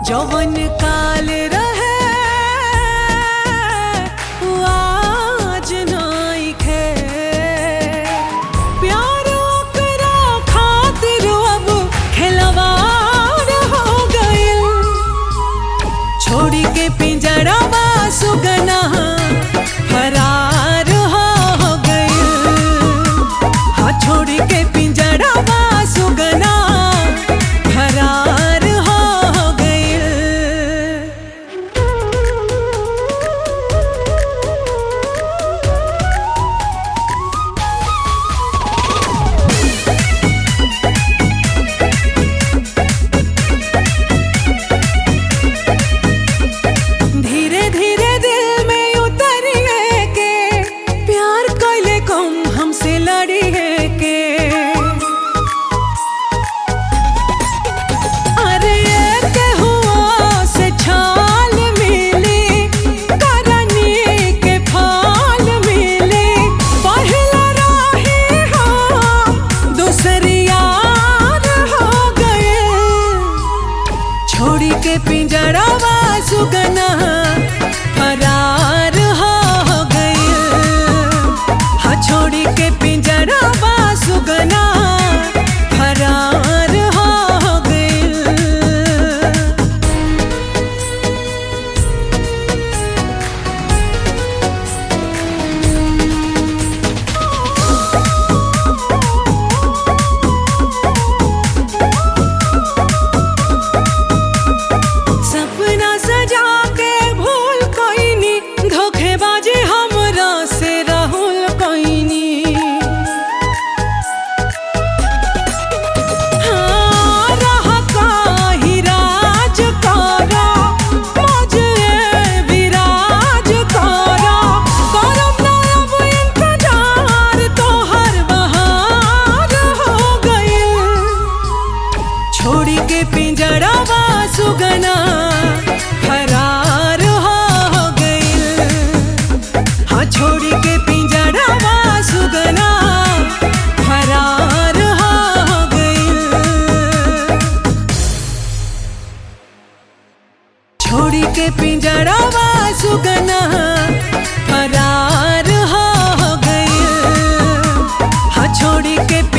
जवन काल रहे उ आज नइखे प्यार ओकरा खातिर अब खिलवाड़ हो गइल छोड़ी के पिंजड़वा सुगना फरार हो गइल हाँ छोड़ी के पिंजड़वा सुगना फरार हो गइल धीरे धीरे दिल में उतरिए के प्यार कैले कम हमसे लड़िए के अरे ये के हुआ से छाल मिली करनी के फाल मिली पहला राही हो दूसरी यार हो गए छोड़ी के पिंजड़वा सुगना फरार हो गइल हाँ छोड़ी के पिंजड़वा सुगना फरार हो गइल सपना सजा के भूल कोइनी धोखेबाजी हमरा से राहुल कोइनी हाँ, रहा काही राज करा, मौजे विराज करा। करब ना अब इंतजार, तोहर बहार हो गइल। छोड़ी के पिंजड़वा सुगना फरार हो गइल हाँ छोड़ी के पिंजड़वा सुगना फरार हो गइल छोड़ी के पिंजड़वा सुगना फरार हो गइल हाँ छोड़ी के